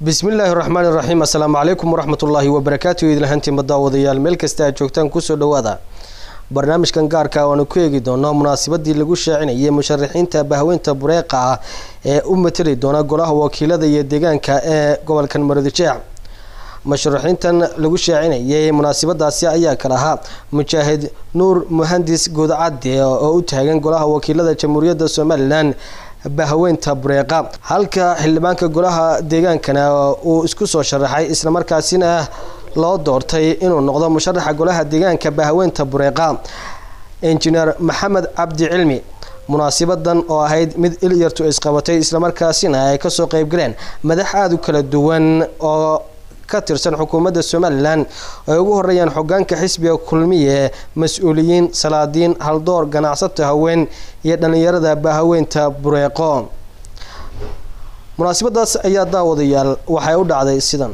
bismillaahi raxmaani raxiim assalaamu calaykum waraxmatullaahi wabarakaatu idlahantiinba daawadayaal meel kasta aad joogtaan kusoo dhowaada barnaamijkan gaarka waanu ku eegi doonaa munaasabadii lagu shaacinayay musharaxiinta bahweynta bureeqa ah ee u matali doona golaha wakiilada iyo deegaanka ee gobolkan maroodijeec musharaxiintan lagu shaacinayay munaasabadaasi ayaa kala ahaa mujaahid nuur muhandis guudcadde oo u taagan golaha wakiilada jamhuuriyadda somalilan bahweynta bureeqa halka xildhibaanka golaha deegaankana uu isku soo sharaxay islamarkaasina loo doortay inuu noqdo musharaxa golaha deegaanka bahweynta bureeqa injineer maxamed cabdi cilmi munaasabadan oo ahayd mid ilyartu isqabatay islamarkaasina ay kasoo qeybgaleen madax aada u kala duwan oo ka tirsan xukuumadda somalilan ay ugu horeeyaan xogaanka xisbiga kulmiye mas-uuliyiin salaadiin haldoor ganacsato haween iyo dhalinyarada bahaweynta bureeqo munaasabadaas ayaa daawadayaal waxay u dhacday sidan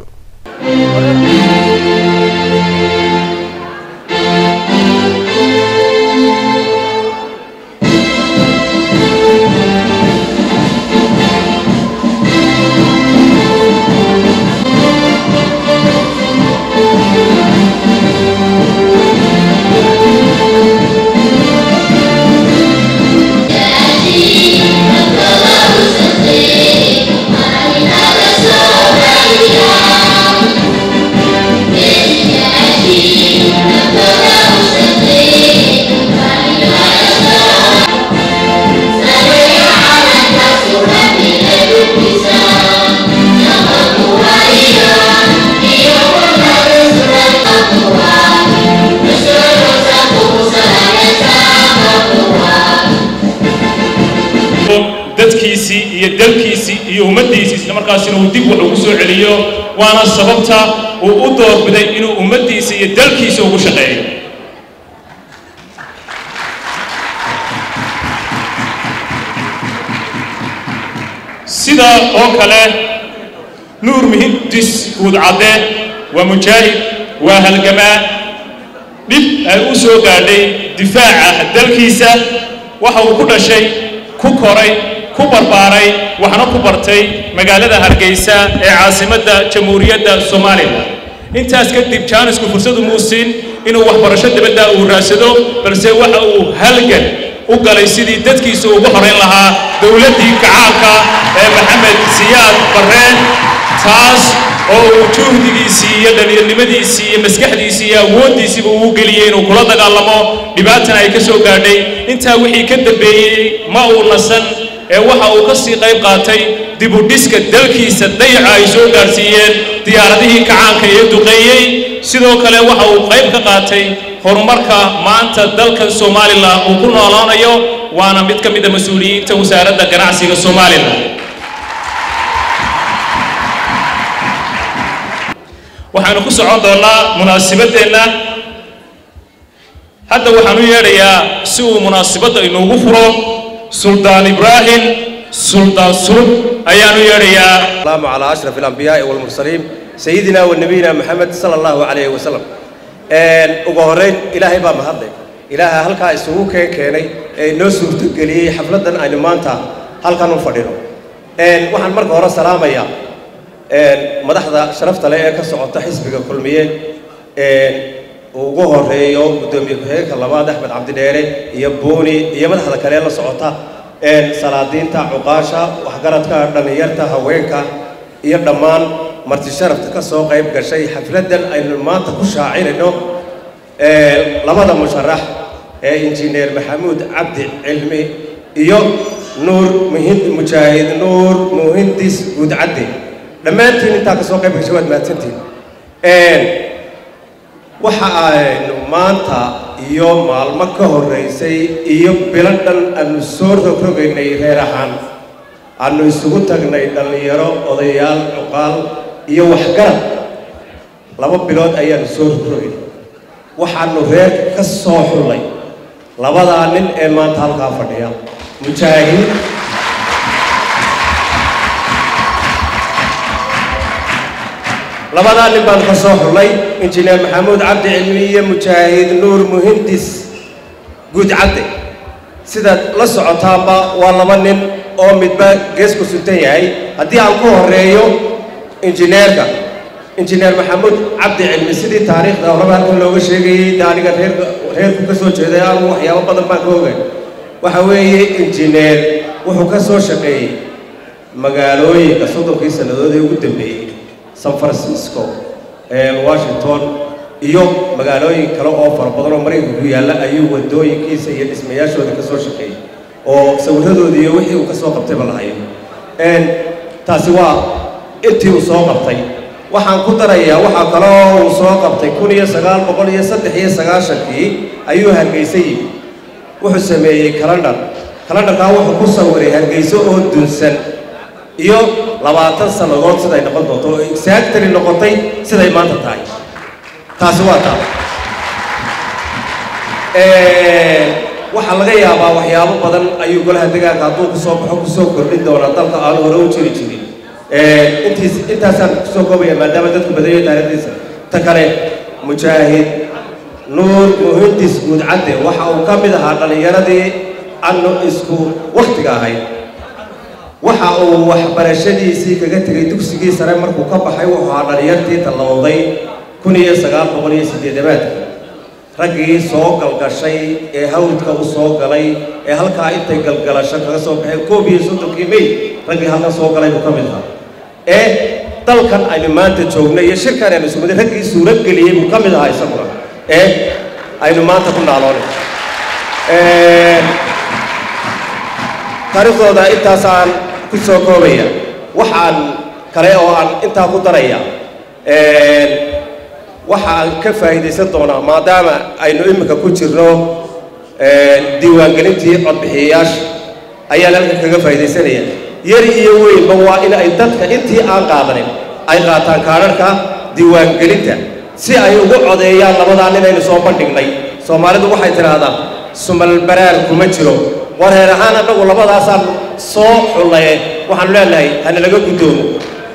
dadkiisii iyo dalkiisii iyo ummaddiisii isla markaasina uu dib wax ugu soo celiyo waana sababta uu u doorbiday inuu ummaddiisa iyo dalkiisa ugu shaqeeyo sida oo kale nuur muhindis guudcadde waa mujaahid waa halgamaa dhib ay u soo gaadhay difaaca dalkiisa waxa uu ku dhashay ku koray ku barbaaray waxna ku bartay magaalada hargeysa ee caasimadda jamhuuriyadda somalilan intaas kadib jaanisku fursadu muu siin inuu waxbarasho dibadda uu raadsado balse waxa uu halgan u galay sidii dadkiisa ugu horayn lahaa dowladdii gacaanka ee maxamed siyaad barreen taas oo uu juhdigiisii iyo dhalinyarnimadiisii iyo maskaxdiisii iyo awooddiisiiba uu geliyey inuu kula dagaalamo dhibaatana ay ka soo gaadhay intaa wixii ka dambeeyey ma uu nasan ee waxa uu ka sii qayb qaatay dibudhiska dalkiisa dayaca ay soo gaadhsiiyeen diyaaradihii kacaanka ee duqeeyey sidoo kale waxa uu qayb ka qaatay horumarka maanta dalkan somalilan uu ku noolaanayo waana mid ka mid a mas-uuliyiinta wasaaradda ganacsiga somalilan waxaanu ku socon doonnaa munaasibadeenna hadda waxaan u yeedhayaa si uu munaasibadda inuugu furo suldaan ibraahim suldaan sulub ayaan u yeedhayaa السلام على أشرف الأنبياء والمرسلين سيدنا ونبينا محمد صلى الله عليه وسلم een ugu horeyn ilaahay baa mahadlay ilaaha halkaa isugu keen keenay ee inoo suurtogeliyey xafladdan aynu maanta halkan u fadhino een waxaan marka hore salaamayaa een madaxda sharafta leh ee ka socota xisbiga kulmiye een uu ugu horeeyo guddoomiye ku-xigeenka labaad axmed cabdidheere iyo buuni iyo madaxda kale la socota een salaadiinta cuqaasha waxgaradka dhallinyarta haweenka iyo dhammaan marti sharafta ka soo qayb gashay xafladdan aynu maanta ku shaacinayno ee labada musharax ee injineer maxamuud cabdi cilmi iyo nuur muhind mujaahid nuur muhindis guudcadde dhammaantiin intaa ka soo qayb gashay waad mahadsantiin waxa aynu maanta iyo maalmo ka horraysay iyo bilo dhan aanu soo rogrogaynay reer ahaan aanu isugu tagnay dhallinyaro odayaal cuqaal iyo waxgarad laba bilood ayaanu soo rogrogaynay waxaanu reerka ka soo xullay labadaa nin ee maanta halkaa fadhiya mujaahid labadaa nin baanu ka soo xullay injineer maxamuud cabdi cilmi iyo mujaahid nuur muhindis guudcadde sidaad la socotaanba waa laba nin oo midba gees ku suntan yahay haddii aan ku horeeyo injineerka injineer maxamuud cabdi cilmi sidii taariikhda horeba halkan looga sheegayey de aniga reerka reerku ka soo jeeday anigu waxyaabo badan baan ka ogay waxa weeye injineer wuxuu ka soo shaqeeyey magaalooyinka soddonkii sannadood ee ugu dambeeyey san francisco washington iyo magaalooyin kale oo fara badan oo maraykanka ku yaalla ayuu wadooyinkiisa iyo dhismayaashooda ka soo shaqeeyey oo sawirradoodii iyo wixii uu ka soo qabtayba lahayo taasi waa intii uu soo qabtay waxaan ku darayaa waxaa kaloo uu soo qabtay kun iyo sagaal boqol iyo saddex iyo sagaashankii ayuu hargeysa yimi wuxuu sameeyey kalandhar kalandharkaa wuxuu ku sawiray hargeyso oo dunsan iyo labaatan sannadood siday noqon doonto oo exactly noqotay siday maanta tahay taasi waa taa waxaa laga yaabaa waxyaabo badan ayuu golaha degaanka hadduu kusoo baxo kusoo kordhin doonaa dalka aan hore u jiri jirin intiis intaasaan kusoo koobaya maadaama dadku badayo taarikhdiisa ta kale mujaahid nuur muhindis guudcadde waxa uu ka mid ahaa dhallinyaradii annu isku wakhtiga ahayd waxa uu waxbarashadiisii kaga tegay dugsigii sare markuu ka baxay wuxuu ahaa dhallinyartii tallowday kun iyo sagaal boqol iyo siddeedamaadkii raggii soo galgashay ee hawdka u soo galay ee halkaa intay galgalasho kaga soo baxeen koob iyo soddonkii may raggii halkan soo galay buu ka mid ahaa ee dalkan aynu maanta joogno iyo shirkan aynu sumada raggii suurad geliyey buu ka mid ahaa isaguna ee aynu maanta ku naaloonay taariikhdooda intaasaan ku soo koobaya waxaan kale oo aan intaa ku daraya waxaan ka faa'iidaysan doonaa maadaama aynu iminka ku jirno diiwaangelintii codbixiyayaasha ayaan halkan kaga faa'iidaysanaya yar iyo weynba waa in ay dadka intii aan qaadanin ay qaataan kaadharhka diiwaangelinta si ay ugu codeeyaan labadaa ninaynu soo bandhignay soomaalidu waxay tidhaahdaa sumal baraar kuma jiro war reer ahaan annagu labadaasaan soo xullaye waxaanu leenahay hana laga guddoomo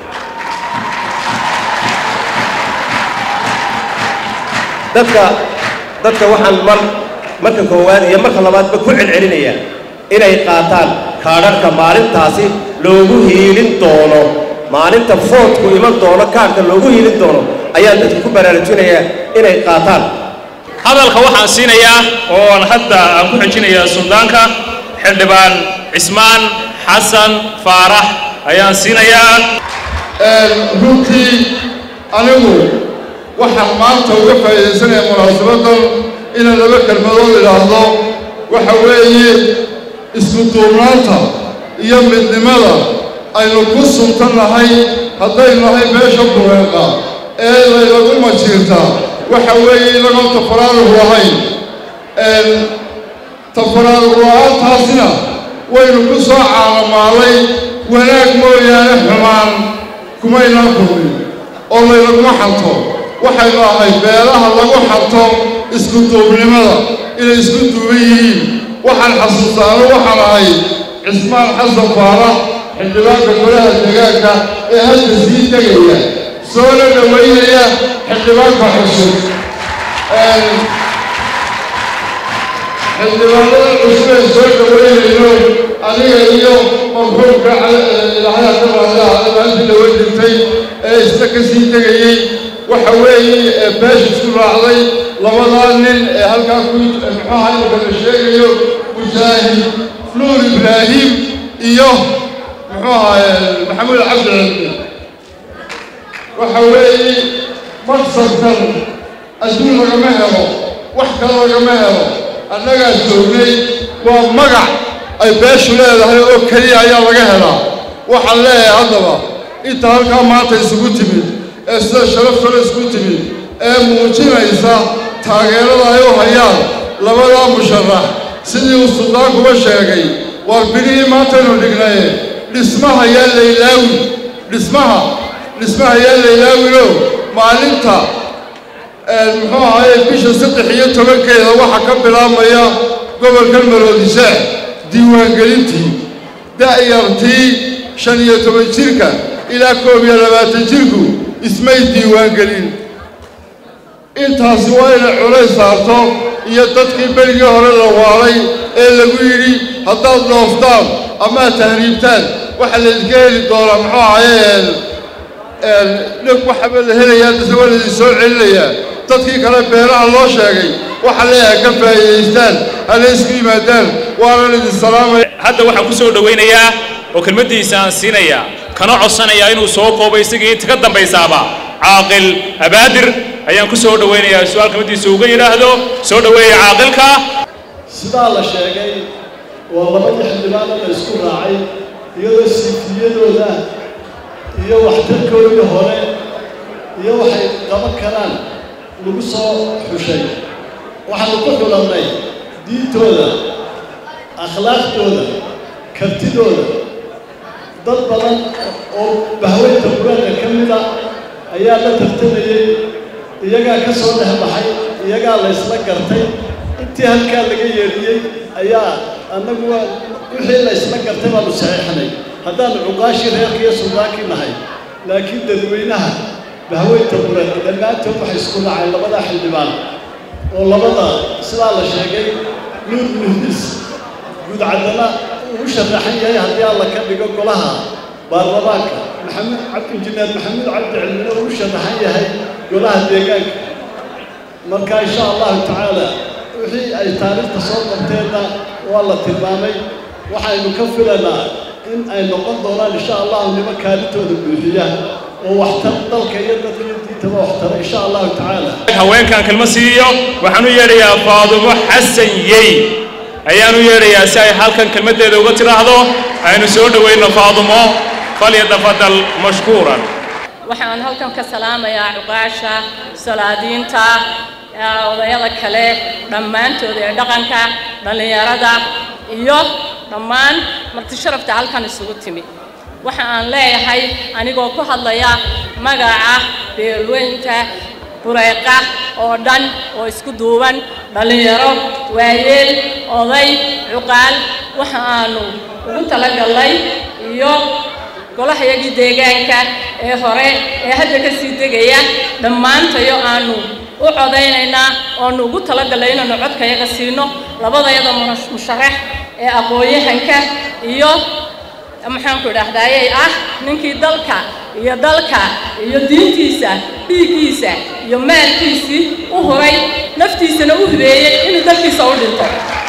dadka dadka waxaan mar marka koowaad iyo marka labaadba ku celcelinayaa inay qaataan kaadharhka maalintaasi loogu hiilin doono maalinta foodku iman doono kaadhka loogu hiilin doono ayaan dadka ku baraarujinayaa inay qaataan hadalka waxaan siinayaa oo aan hadda aan ku xijinayaa suldaanka xildhibaan cismaan xasan faarax ayaan siinayaa runtii anigu waxaan maanta uga faa'iidaysanaya munaasabadan inaan laba kelmadood idhaahdo waxa weeye isku duubnaanta iyo midnimada aynu ku suntan nahay haddaynu nahay meesha bureeqa ee laynagu majiirta waxa weeye inagoon tafaraaruq lahayn tafaraaruq la-aantaasina waynu ku soo caalamaalay wanaag mooyaane xumaan kumaynaan kulmin oo laynaguma xanto waxaynu ahay beelaha lagu xanto isku duubnimada inay isku duuban yihiin waxaan xasuustaano waxaan ahay cismaan xasan faarax xildhibaanka golaha deegaanka ee hadda sii tegaya soona dhowaynaya xildhibaanka cusub xildhibaanada cusub ee soo dhowaynayno aniga iyo marxuumka ilaahay ka raadaha maalintii dhawa jirtay ee isna ka sii tegayey waxa weeye ee beesha isku raacday labadaa nin ee halkaa ku muxuaha imika la sheegayo mujaahid nuur ibraahim iyo muxuu ahaye maxamuud cabdi cilmi waxa weeye maqsadkan adduun lagama helo wax kale lagama helo annagaa joognay waa magac ay beeshu leedahay oo keliya ayaa laga helaa waxaan leeyahay haddaba inta halkaa maanta isugu timid ee sida sharaftale isku timid ee muujinaysa taageerada ay u hayaan labadaa musharax sidii uu suldaankuba sheegay waar bilihii maantaynu dhignaye dhismaha yaa laylaawi dhismaha dhismaha yaa laylaawino maalinta muxuu ahaye bisha saddex iyo tobankeeda waxaa ka bilaabmaya gobolkan maroodisaax diiwaangelintii da'yartii shan iyo toban jirka ilaa koob iyo labaatan jirku ismay diiwaangelin intaasi waa inay culays saarto iyo dadkii berigii hore la waalay ee lagu yidhi haddaad dhooftaan amaad tahriibtaan waxaa laydinka heli doonaa muxuu ahaye dheg waxaba la helayaa dase waa laidin soo celinayaa dadkii kale beeraha loo sheegay waxa leeyahay ka faa'iidaystaan hana isku yimaadaan waana laidin salaamaya hadda waxaan ku soo dhowaynayaa oo kelmaddiisa aan siinayaa kana codsanayaa inuu soo koobo isagii inta ka dambaysaaba caaqil abaadir ayaan ku soo dhowaynayaa su-aal kelmaddiisa uga yidhaahdo soo dhoweeya caaqilka sidaa la sheegay waa labadii xildhibaana la isku raacay iyadoo siifiyadooda iyo waxtarkoodii hore iyo waxay qaban karaan lagu soo xushay waxaanu ku xulannay diintooda akhlaaqdooda kartidooda dad badan oo bahweynta quraanka ka mida ayaa la tartamayey iyagaa ka soo dhex baxay iyagaa la ysla gartay intii halkaa laga yeedhiyey ayaa annagu waa wixii la ysla gartay baanu saxiixnay haddaanu cuqaashii reerka iyo suldaankii nahay laakiin dadweynaha bahweynta quran dhammaantood waxay isku raaceen labadaa xildhibaan oo labada sidaa la sheegay nuur muhdis guudcaddana uu sharaxan yahay haddii alla ka dhigo golaha baarlamaanka maxamed injineer maxamuud cabdi cilmina uu sharaxan yahay golaha deegaanka marka insha allahu tacaala wixii ay taariikhta soo qabteenna waa la tilmaamay waxaynu ka filanaa in ay noqon doonaan insha allahu nimo kaalintooda buuxiya oo waxtar dalka iyo dadka iyo diintaba waxtara insha allahu tacaala haweenkan kelma siiyo waxaan u yeedhayaa faadumo xasan yey ayaan u yeedhayaa si ay halkan kelmaddeeda uga tidhaahdo aynu soo dhowayno faadumo falyatafadal mashkuuran waxaan halkan ka salaamayaa cuqaasha salaadiinta odayada kale dhammaantooda ee dhaqanka dhallinyarada iyo dhammaan marti sharafta halkan isugu timi waxa aan leeyahay anigoo ku hadlaya magaca beelweynta bureeqa oo dhan oo isku duuban dhallinyaro waayeel oday cuqaal waxa aanu ugu talagallay iyo golahayagii deegaanka ee hore ee hadda ka sii degaya dhammaantayo aanu u codaynaynaa oonu ugu talagallay inaanu codkayaga siino labadayada musharax ee aqoon-yahanka iyo maxaanku idhaahdayay ah ninkii dalka iyo dalka iyo diintiisa dhiiggiisa iyo maalkiisii u huray naftiisana u hibeeyey inuu dalkiisa u dhinto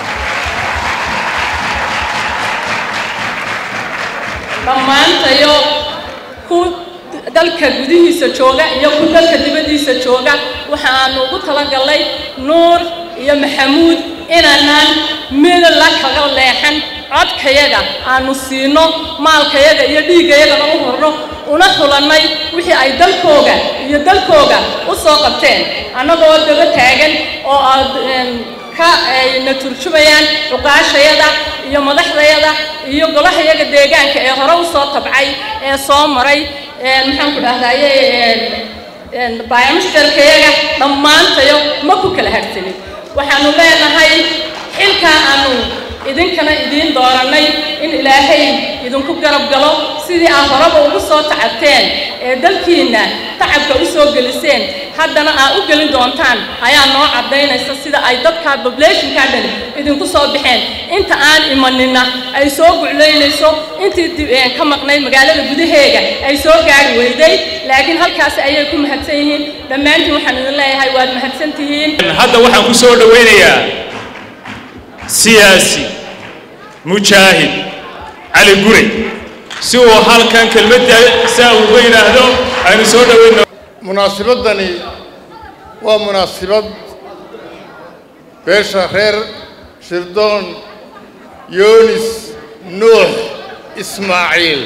dhammaantayo ku dalka gudihiisa jooga iyo ku dalka dibaddiisa jooga waxaanu ugu talagallay nuur iyo maxamuud inaanaan mid la kaga leexan codkayaga aanu siino maalkayaga iyo dhiiggayagana u horno una hulannay wixii ay dalkooga iyo dalkooga u soo qabteen annagoo daba taagan oo aad ka ayna turjumayaan cuqaashayada iyo madaxdayada iyo golahayaga deegaanka ee hore u soo tabcay ee soo maray maxaanku dhahdaye baayamashtarkayaga dhammaantayo ma ku kala harsanin waxaanu leenahay xilkaa aanu idinkana idiin doorannay in ilaahay idinku garab galo sidii aad horeba ugu soo tacabteen ee dalkiinna tacabka u soo geliseen haddana aad u gelin doontaan ayaa noo caddaynaysa sida ay dadka poblationka dhan idinku soo baxeen inta aan imanina ay soo guclaynayso intii ka maqnay magaalada gudaheega ay soo gaari weyday laakiin halkaasi ayay ku mahadsan yihiin dhammaantiin waxaan idin leeyahay waad mahadsan tihiin hadda waxaan ku soo dhowaynayaa siyaasi mujaahid cali gurey si uu halkan kelmadda saa uga yidhaahdo aynu soo dhowayno munaasibaddani waa munaasibad beesha reer shirdoon yoonis nuux ismaaciil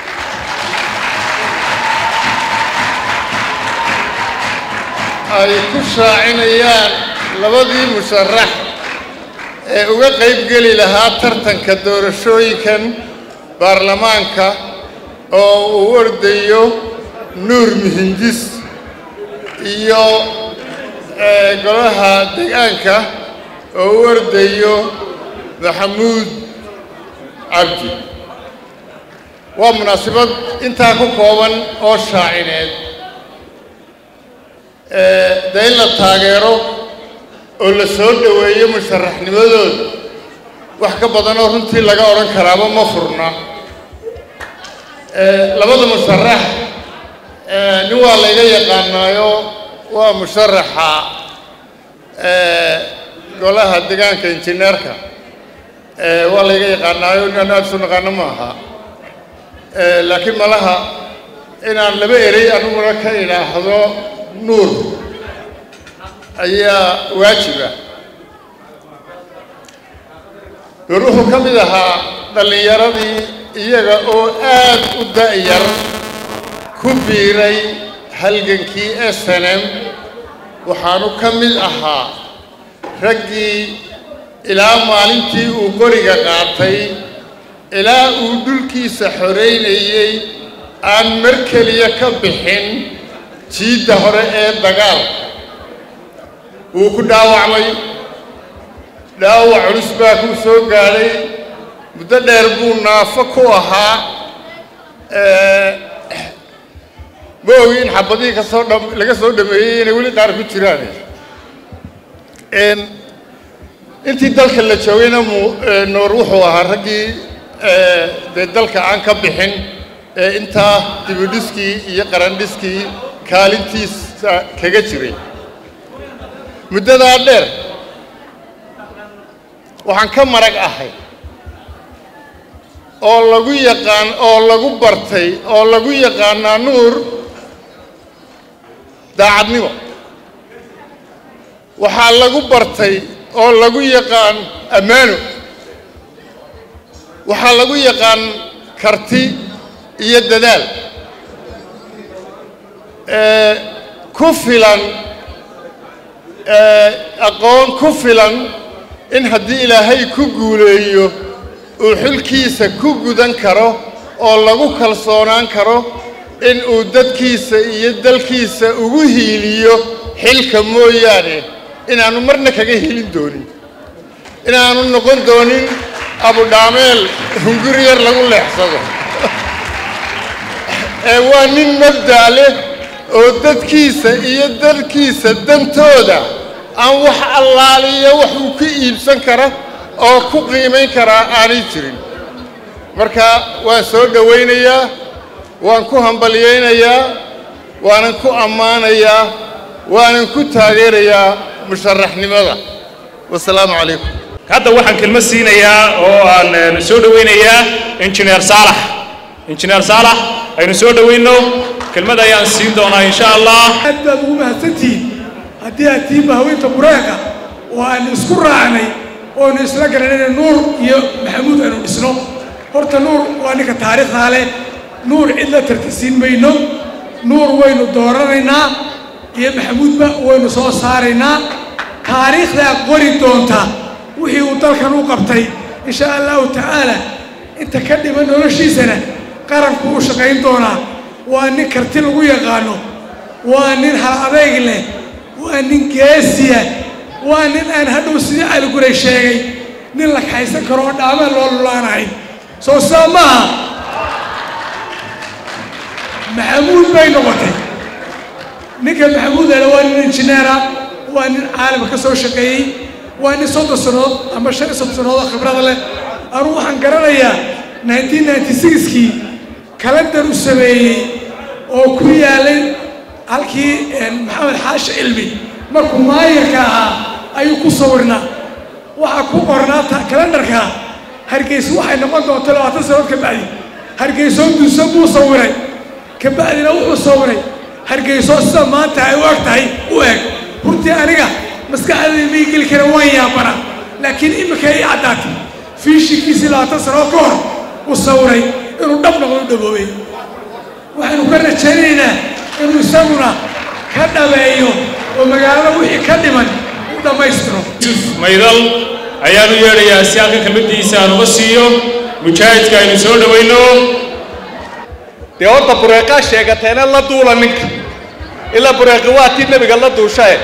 ay ku shaacinayaan labadii musharax ee uga qayb geli lahaa tartanka doorashooyinkan baarlamaanka oo uu ordayo nuur mihindis iyo golaha deegaanka oo u ordayo maxamuud cabdi waa munaasabad intaa ku kooban oo shaacineed dee in la taageero oo la soo dhoweeyo musharaxnimadooda wax ka badanoo runtii laga odhan karaaba ma furna labada musharax nin waa layga yaqaanaayo waa musharaxa golaha deegaanka injineerka waa layga yaqaanaayo inaan aada isu naqaano ma aha laakiin malaha inaan laba erey aniguna ka idhaahdo nuur ayaa waajiba nuur wuxuu ka mid ahaa dhallinyaradii iyaga oo aad u da'yar ku biiray halgankii s n m waxaanu ka mid ahaa raggii ilaa maalintii uu qoriga qaatay ilaa uu dhulkiisa xoraynayey aan mar keliya ka bixin jiidda hore ee dagaalka wuu ku dhaawacmay dhaawac culus baa kuu soo gaadhay muddo dheer buu naafo ku ahaa ma ogi in xabadihii kasoo dha laga soo dhameeyey inay weli qaar ku jiraan intii dalka la joogayna mu noor wuxuu ahaa raggii dee dalka aan ka bixin ee intaa dibidhiskii iyo qarandhiskii kaalintiisa kaga jiray muddadaa dheer waxaan ka marag ahay oo lagu yaqaan oo lagu bartay oo lagu yaqaanaa nuur daacadnimo waxaa lagu bartay oo lagu yaqaan ammaano waxaa lagu yaqaan karti iyo dadaal ku filan aqoon ku filan in haddii ilaahay ku guuleeyo uu xilkiisa ku gudan karo oo lagu kalsoonaan karo in uu dadkiisa iyo dalkiisa ugu hiiliyo xilka mooyaane inaanu marna kaga helin doonin inaanu noqon doonin abudhaameel hunguri yar lagu leexsado ee waa nin mabda' leh oo dadkiisa iyo dalkiisa dantooda aan wax allaaliyo wax uu ka iibsan kara oo ku qiimayn karaa aanay jirin marka waan soo dhowaynayaa waan ku hambalyaynayaa waanan ku ammaanayaa waanan ku taageerayaa musharaxnimada wasalaamu calaykum hadda waxaan kelmad siinayaa oo aan soo dhowaynayaa injineer saalax injineer saalax aynu soo dhowayno kelmad ayaan siin doonaa insha allah aad baad ugu mahadsantihiin haddii aad tihiin bahaweynta bureeqa oo aan isku raacnay oonu isla garanayna nuur iyo maxamuud aynu dhisno horta nuur waa ninka taariikhdaa leh nuur cid la tartisiin mayno nuur waynu dooranaynaa iyo maxamuudba waynu soo saaraynaa taariikhdaa qori doonta wixii uu dalkan u qabtay insha allahu tacaala inta ka dhiman noloshiisana qaranku u shaqayn doonaa waa nin karti lagu yaqaano waa nin hal adayg leh waa nin geesiya waa nin aan hadhow sidii caliguray sheegay nin la kaxaysan karo oo dhaamaan loo lulaanahay soo saa maaha maxamuud bay noqotay ninka maxamuud ale waa nin injineera waa nin caalamka ka soo shaqeeyey waa nin soddon sannadood ama shan iyo soddon sannadood oo khibrada leh anuu waxaan garanayaa nineteen ninety sixkii kalendar u sameeyey oo ku yaalay halkii maxamed xaashi cilmi markuu maayarka ahaa ayuu ku sawirnaa waxaa ku qornaa kalendarka hargeysa waxay noqon doonta labaatan sannadood ka bacdi hargeysoo duuso buu sawiray ka bacdina wuxuu sawiray hargeysoo sida maanta ay u eg tahay u eg runtii aniga maskaxdayda may geli kara waan yaabana laakiin imika ii caddaatay fiishikiisii labaatan sannadood ka hor uu sawiray inuu dhab noqdo u dhaboobay waxaynu ka rajaynaynaa inuu isaguna ka dhabeeyo oo magaalada wixii ka dhiman u dhammaystiro yusuf maydal ayaanu yeedhayaa si halkan kelmaddiisa aan uga siiyo mujaahidka aynu soo dhowayno dee horta bureeqaa sheegateena la duula ninka ilaa bureeqi waa tii nebiga la duushae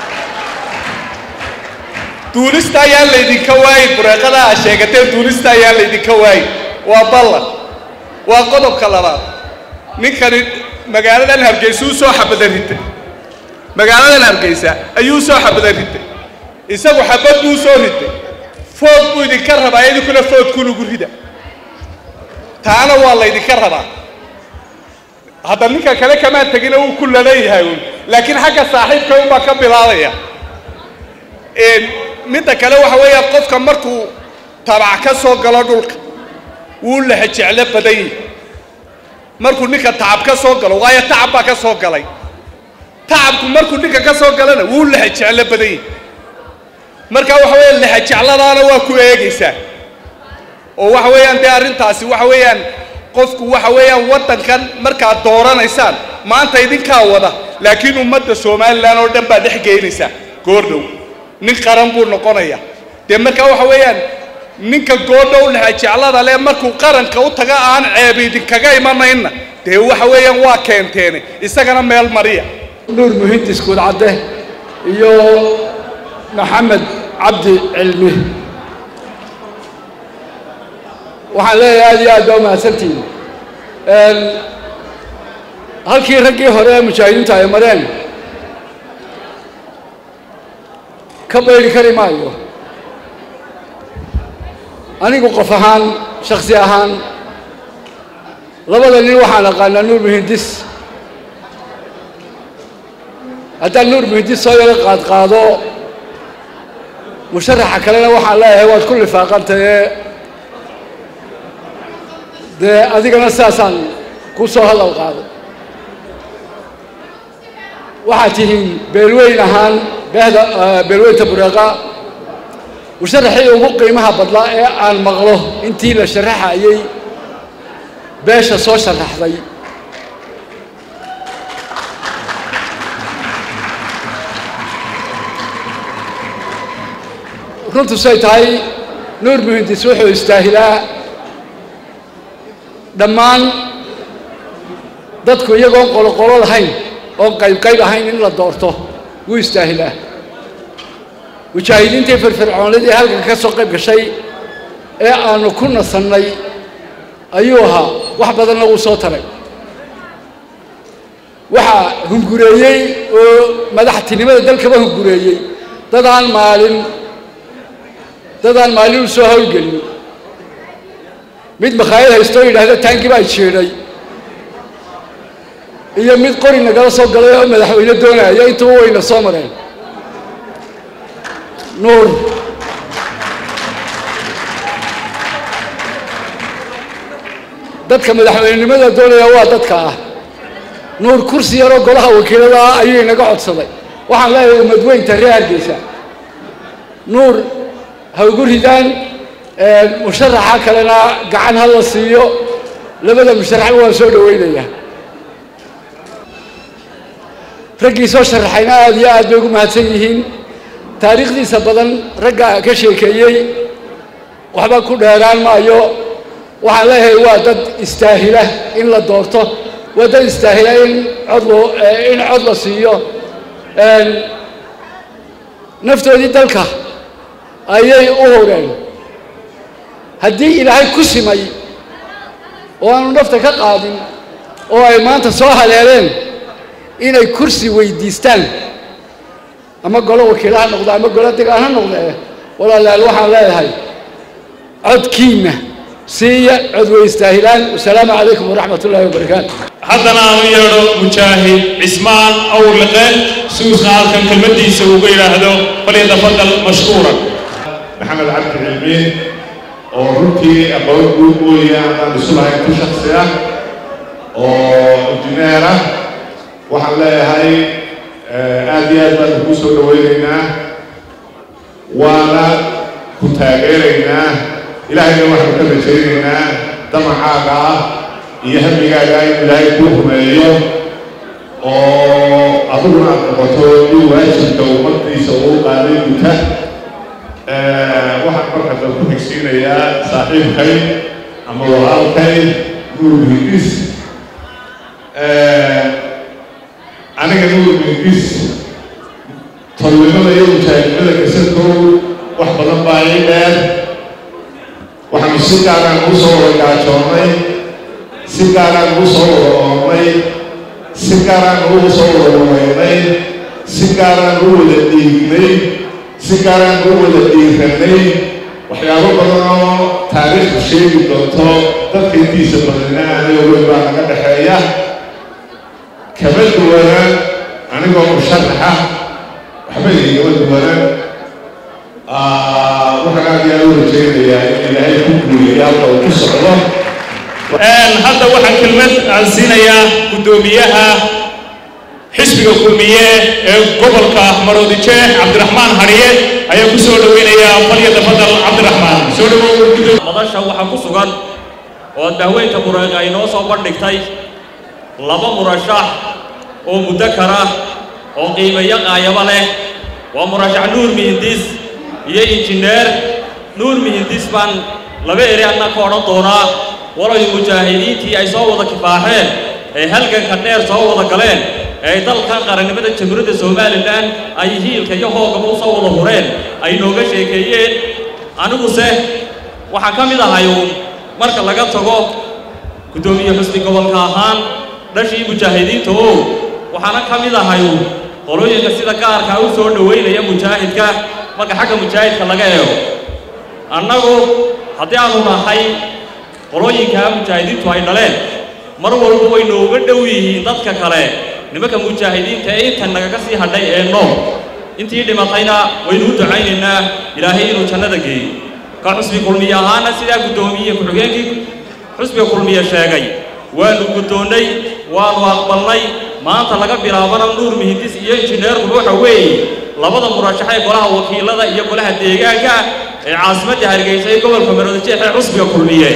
duulista ayaan laydinka waayin bureeqada aa sheegateen duulista ayaan laydinka waayin waa ballan waa qodobka labaad ninkani magaaladan hargeysa u soo xabada ritay magaaladan hargeysa ayuu soo xabada ritay isagu xabad buu soo ritay food buu idinka rabaa idinkuna foodku lagu rida taana waa laydinka rabaa hadda ninka kale kamaa tegina wuu ku laleeyahay un laakiin xagga saaxiibka unbaa ka bilaabaya midda kale waxa weeya qofka markuu tabac ka soo galo dhulka wuu laha jeclo badan yihi markuu ninka tacab ka soo galo waayo tacab baa ka soo galay tacabku markuu ninka ka soo galana wuu laha jeclo badan yihi marka waxa weeya laha jecladaana waa ku eegaysaa oo waxa weeyaan dee arrintaasi waxa weeyaan qofku waxa weeyaan waddankan markaad dooranaysaan maanta idinkaa wada laakiin ummadda somalilan oo dhan baa dhex geynaysaa goordhow nin qaran buu noqonaya dee markaa waxa weeyaan ninka goordhow laha jeclada leh markuu qaranka u taga aan ceeb idinkaga imanayna dee waxa weeyaan waa keenteene isagana meel mariya nuur muhindis guudcadde iyo maxamed cabdi cilmi waxaan leeyahay aad iyo aad baa umahadsantihin halkii raggii hore ee mujaahidiinta ay mareen ka bayri kari maayo anigu qof ahaan shaksi ahaan labada nin waxaan aqaanaa nuur muhindis haddaan nuur muhindis soo yaro qaadqaado musharaxa kalena waxaan leeyahay waad ku lifaaqantaye dee adigana sidaasaan ku soo hadal qaaday waxaad tihiin beelweyn ahaan beehda beelweynta bureeqa musharaxii ugu qiimaha badlaa ee aan maqlo intii la sharaxayey beesha soo sharaxday runtu say tahay nuur muhindis wuxuu istaahilaa dhammaan dadku iyagoon qoloqolo lahayn oon qayb qayb ahayn in la doorto wuu istaahilaa mujaahidiintii firfircoonadii halkan ka soo qayb gashay ee aanu ku nasannay ayuu ahaa wax badanna wuu soo taray waxaa hungureeyey oo madaxtinimada dalkaba hungureeyey dadaan maalin dadaan maalin u soo hawlgelin mid makhaayad haystoo yidhaahda taangi baa jeedhay iyo mid qori nagala soo galay oo madaxweyne doonaya intuba wayna soo mareen nuur dadka madaxweynenimada doonaya waa dadka ah nuur kursi yaroo golaha wakiilada ah ayuu inaga codsaday waxaan leeyahay umadweynta reer hargeysa nuur ha ugu ridaan musharaxa kalena gacan ha la siiyo labada musharaxba waan soo dhawaynayaa raggii soo sharaxayna aada iyo aad bay ugu mahadsan yihiin taariikhdiisa badan ragga ka sheekeeyey waxba ku dheeraan maayo waxaan leeyahay waa dad istaahila in la doorto waa dad istaahila in cod loo in cod la siiyo naftoodii dalka ayay u howreen haddii ilaahay ku simay oo aanu nafta ka qaadin oo ay maanta soo haleeleen inay kursi weydiistaan ama golo wakiila ha noqdo ama golo degaan ha noqdee walaalayaal waxaan leeyahay codkiinna siiya cod way istaahilaan wasalaamu calaykum waraxmat ullahi wabarakaatu haddana aanu yeedho mujaahid cismaan awrliqe suusna halkan kelmaddiisa uga yidhaahdo falyatafadal mashkuuran maxamed cabdi cilmiin oo runtii aqoon guud mooyaan aan isu lahayn ku shaksi ah oo injineer ah waxaan leeyahay aad iyo aad baan kuu soo dhawaynaynaa waana ku taageeraynaa ilaahayna waxaanu ka rajaynaynaa damacaaga ah iyo hamigaaga in ilaahay kuu rumeeyo oo adiguna aad noqoto in waajibka ummadiisa uu qaaday guta waxaan marka dal ku xigsiinayaa saaxiibkay ama walaalkay nuur hindis aniga nuur hindis tolnimada iyo mujaahidnimada kasadkow wax badan baa ii dheer waxaanu si gaaraan ugu soo wada gaajoonnay si gaaraan ugu soo wada oonnay si gaaraan ugu soo wada wareynay si gaaraan u wada dhiignay si gaaraan u wada dhiiranay waxyaabo badan oo taariikhdu sheegi doonto dadka intiisa badanina aanay ogeyn baa naga dhexeeya kama duwanaan anigoo musharaxa waxba igama duwanaan waxaan aad iyo aad u rajaynayaa in ilaahay ku guuliyo halka uu ku socdo hadda waxaan kelmad aan siinayaa guddoomiyaha xisbiga kulmiye ee gobolka maroodijeex cabdiraxmaan hariye ayaa ku soo dhoweynayaa falyada fadal cabdiraxmaan soo dhawow madasha waxaa ku sugan oo dahweynta mureeqa ay noo soo bandhigtay laba murashax oo muddo kara oo qiimeeyo qaayabo leh waa murashax nuur mihindis iyo injineer nuur mihindis baan laba eri adna ka odhan doonaa walay mujaahidiintii ay soo wada kifaaxeen ee halganka dheer soo wada galeen ee dalkan qarannimada jamhuuriyadda somalilan ay hiilka iyo hoogaba u soo wada hureen ay nooga sheekeeyeen aniguse waxaan ka mid ahay uun marka laga tago guddoomiye xusni gobolka ahaan dhashii mujaahidiinta oo waxaana ka mid ahay uun qolooyinka sida gaarkaa u soo dhoweynaya mujaahidka marka xagga mujaahidka laga eego annagu haddii aanu nahay qolooyinkaa mujaahidiintu ay dhaleen mar walba way nooga dhow yihiin dadka kale nimanka mujaahidiinta ee intan nagaga sii hadhay ee nool intii dhimatayna waynu u ducaynaynaa ilaahay inuu jannada geeyo ka xusbi kulmiye ahaana sidaa guddoomiye ku-xigeenkii xusbiga kulmiye sheegay waanu guddoonnay waanu aqbalnay maanta laga bilaabana nuur mihindis iyo injineerkuba waxa weeye labada murashax ee golaha wakiilada iyo golaha deegaanka ee caasimadda hargeysa ee gobolka maroodijeex ee xusbiga kulmiye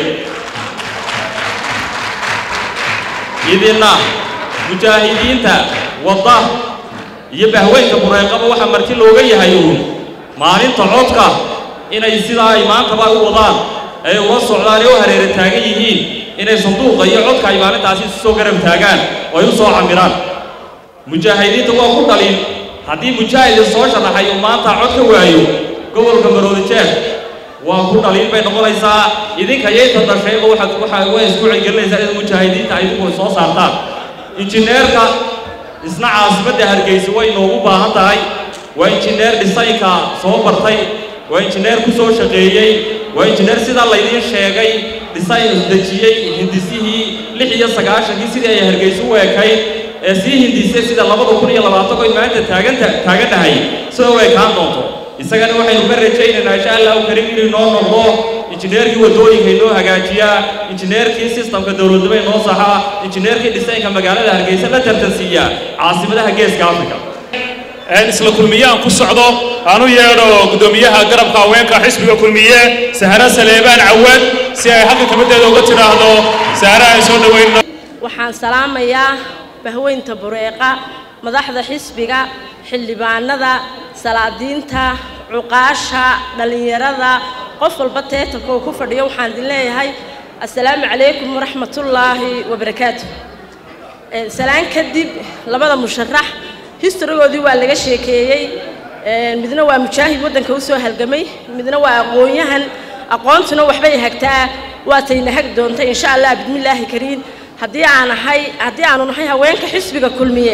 idinna mujaahidiinta wadda iyo bahweynka bureeqaba waxaa marti looga yahay uun maalinta codka inay sidaa ay maantaba u wadaan ay ula socdaan ee u hareera taagan yihiin inay sanduuqa iyo codka ay maalintaasi isu soo garab taagaan oo ay u soo camiraan mujaahidiinta waa ku dhalin haddii mujaahid soo sharaxay uu maanta cod ka waayo gobolka maroodijeex waa ku dhaliin bay noqonaysaa idinka yayta dhashayba waxaad waxa way isku celgelinaysaa in mujaahidiinta ay idinku soo saartaan injineerka isna caasimadda hargeysa way noogu baahan tahay waa injineer dhisaynka soo bartay waa injineer ku soo shaqeeyey waa injineer sidaa laydiin sheegay dhisayn dejiyey hindisihii lix iyo sagaashankii sidii ay hargeysa u ekayd ee sii hindisay sida labada kun iyo labaatan oy maanta taaganta taagannahay sida u ekaan doonto isagana waxaynu ka rajaynaynaa insha allahu karim inuu noo noqdo injineerkii waddooyinka inoo hagaajiyaa injineerkii sistamka dowladnimo inoo saxaa injineerkii dhisaynka magaalada hargeysa la tartansiiya caasimadaha geeska africa isla kulmiyaan ku socdo aan u yeedho guddoomiyaha garabka haweenka xisbiga kulmiye sahra saleebaan cawad si ay halka kabadeeda uga tidhaahdo sahra aan soo dhowayno waxaan salaamayaa bahweynta bureeqa madaxda xisbiga xildhibaanada salaadiinta cuqaasha dhallinyarada qof walba teetanka uu ku fadhiyo waxaan idin leeyahay assalaamu calaykum waraxmatullaahi wabarakaatu salaan kadib labada musharax historygoodii waa laga sheekeeyey midna waa mujaahid waddanka u soo halgamay midna waa aqoon-yahan aqoontuna waxbay hagtaa waatayna hag doonta insha allah bismillaahi kariim haddii aan ahay haddii aanu nahay haweenka xisbiga kulmiye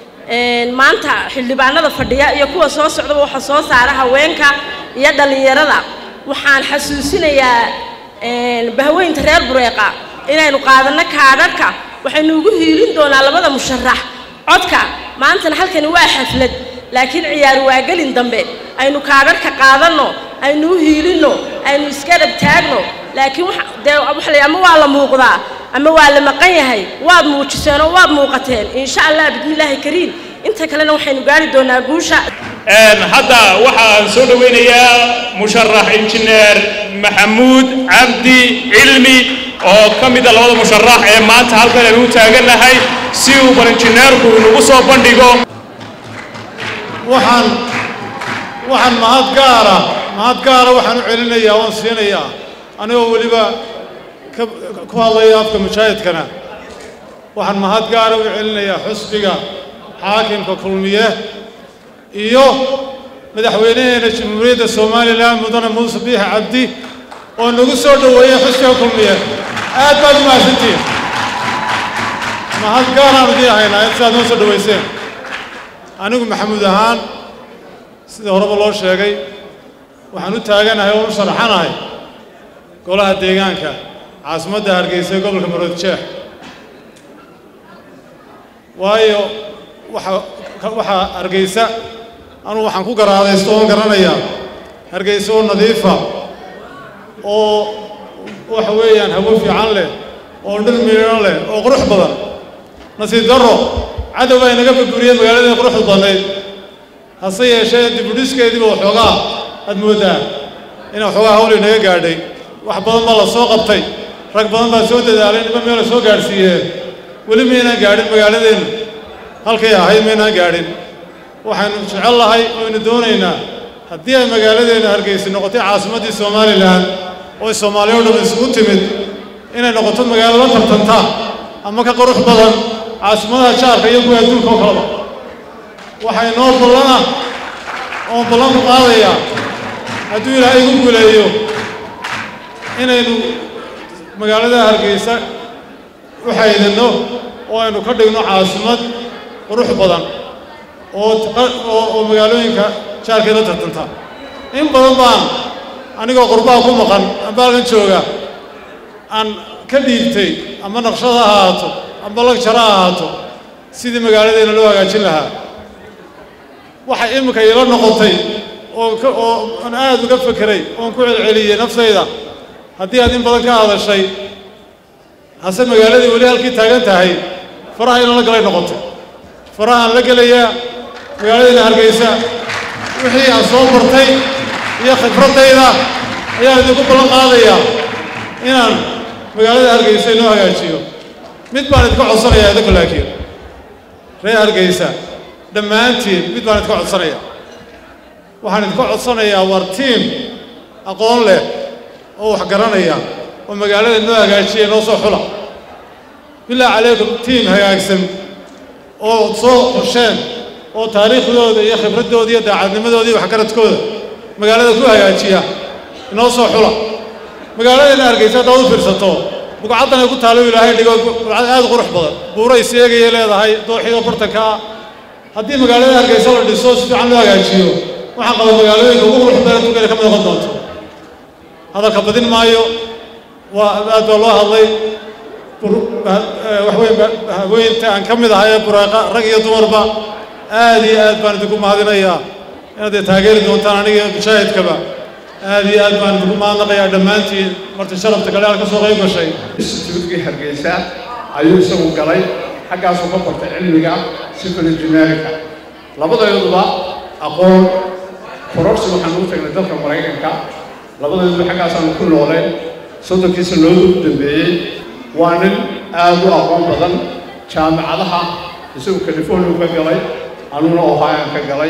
maanta xildhibaanada fadhiya iyo kuwa soo socdaba waxa soo saara haweenka iyo dhallinyarada waxaan xasuusinayaa bahweynta reer bureeqa inaynu qaadanno kaadharhka waxaynu ugu hiilin doonaa labada musharax codka maantana halkani waa xaflad laakiin ciyaar waagelin dambe aynu kaadharhka qaadanno aynu u hiilinno aynu iska dhab taagno laakiin dee waxa la ama waa la muuqdaa ama waa la maqan yahay waad muujiseen oo waad muuqateen insha allah bismillaahi kariim inta kalena waxaynu gaari doonaa guusha hadda waxaan soo dhoweynayaa musharax injineer maxamuud cabdi cilmi oo ka mida labada musharax ee maanta halkan aynu u taagannahay si uu bal injineerku inagu soo bandhigo waxaan waxaan mahad gaara mahad gaara waxaan u celinayaa waan siinayaa anigoo weliba ka ku hadlaya afka mujaahidkana waxaan mahad gaara u celinayaa xusbiga xaakimka kulmiye iyo madaxweynaheena jamhuuriyadda somalilan mudane muuse biixi cabdi oo nagu soo dhoweeyey xusbiga kulmiye aad baad u mahadsantihiin mahad gaaraan idiin haynaa sidaad noo soo dhoweyseen anigu maxamuud ahaan sida horeba loo sheegay waxaan u taaganahay oo u sharaxanahay golaha deegaanka caasimadda hargeysa ee gobolka maroodijeex waayo waxa waxaa hargeysa anugu waxaan ku garaadaysto oon garanayaa hargeysa oo nadiifa oo waxa weeyaan hawo fiican leh oo dhir miidhan leh oo qurux badan nasiib darro cadow baa inaga burburiyey magaaladii quruxda badnayd hase yeeshee dibudhiskeediiba waxoogaa aad mooddaa in waxoogaa hawl inaga gaadhay wax badan baa la soo qabtay rag badan baa soo dadaalay niba meela soo gaadhsiiyeen weli maynaan gaadhin magaaladeennu halkay ahayd maynaan gaadhin waxaynu jecel lahay oynu doonaynaa haddii ay magaaladeennu hargeysa noqotay caasimaddii somalilan oo ay soomaaliya o dhan isugu timid inay noqoto magaalo la tartanta ama ka qurux badan caasimadaha jaarka iyo kuwa adduunka oo kaleba waxay noo ballana oon ballan ku qaadayaa hadduu ilaahay igu guuleeyo inaynu magaalada hargeysa u xaydinno oo aynu ka dhigno caasimad qurux badan oo oo magaalooyinka jaarkeeda tartanta in badan baan anigoo qurbaha ku maqan amba halkan jooga aan ka dhiibtay ama naqshad ha ahaato amba lagjara ha ahaato sidii magaaladeena loo hagaajin lahaa waxay iminka iila noqotay oo ka oo aan aad uga fekeray oon ku celceliyey naftayda haddii aad in badan ka hadashay hase magaaladii weli halkii taagan tahay faraha inala galay noqotay farahaan la gelayaa magaaladiina hargeysa wixii aan soo bartay iyo khibraddayda ayaan idinku ballan qaadayaa inaan magaalada hargeysa inoo hagaajiyo mid baan idinka codsanayaa idinku laakiin reer hargeysa dhammaantiin mid baan idinka codsanayaa waxaan idinka codsanayaa war tiim aqoon leh oo wax garanaya oo magaalada noo hagaajiya noo soo xula bilaa calaykum tiim hagaagsan oo soo xusheen oo taariikhdooda iyo khibraddooda iyo daacadnimadooda iyo waxgaradkooda magaalada ku hagaajiya inoo soo xula magaaladeenna hargeysa haddaad u fiirsato bugcaddan ay ku taalo ilaahay dhigo bugcad aad u qurux badan buuray seegayay leedahay dooxiyo bartanka ah haddii magaalada hargeysa la dhiso si fiican loo hagaajiyo waxaan qaba magaalooyinka ugu qurux badan adduunkana ka mid noqon doonto hadalka badin maayo waa aad baa loo hadlay waxweyn haweynta aan ka mid ahay ee bureeqa rag iyo dumarba aad iyo aad baan idinku mahadinayaa inaad dee taageeri doontaan aniga iyo mujaahidkaba aad iyo aad baan idinku mahadnaqayaa dhammaantiin marti sharafta kale aad ka soo qayb gashay instituutkii hargeysa ayuu isagu galay xaggaasuu ka bartay cilmiga civil engineeringa labadayduba aqoon kororsi waxaan ugu tagnay dalka maraykanka labadayduba xaggaasaanu ku nooleen soddonkiisa loodu dambeeyey waa nin aad u aqoon badan jaamicadaha isagu california ka galay anuna ohayaan ka galay